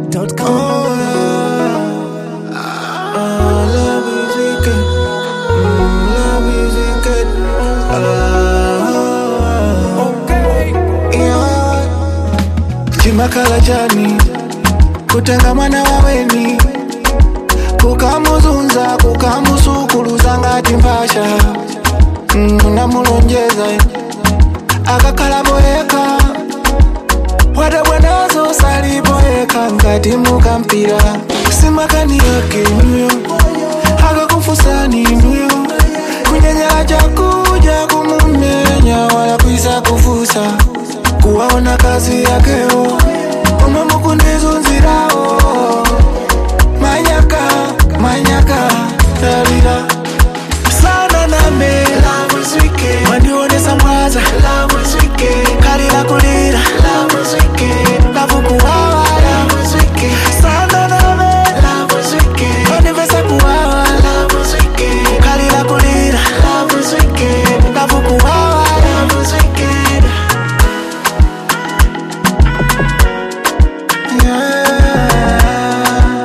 ZambianMusic.com. Oh, yeah. Ah, love is wicked. Mm, love is wicked. Ah, yeah. chimakhala chani kutenga mwana waweni kukamuzunza kukamusukuluza ngati mphasha mm, namulonjeza akakhala boyeka wadabwanazo saliboyeka ngati mukampira simakani yake inuyo akakufusani inuyo kunyanya chakuja kumumenya wala kuisa kufusa kuwaona kazi yakeo umwe mukundizunzirawo manyaka manyaka talira sana name mandionesa mwaza kalira kulira kavukuwawa sana name mandivesa kuwawa kalira kulira kavukuwawa yeah.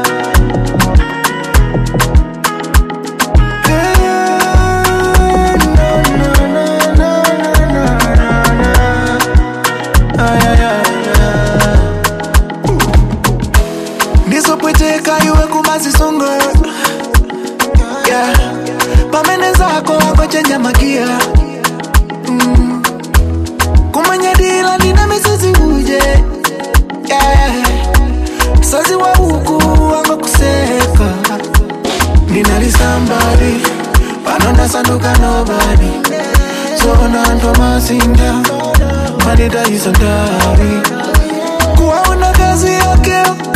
ndizopweteka iwe kumazisungo yeah. pamene zako akochenja magia mm. kumanyadila ndina misozi uje yeah. msozi wa uku wangokuseka ndinalisambali pano ndasanduka nobody zona ntwa masinda manitaisandavi kuwaona kazi yake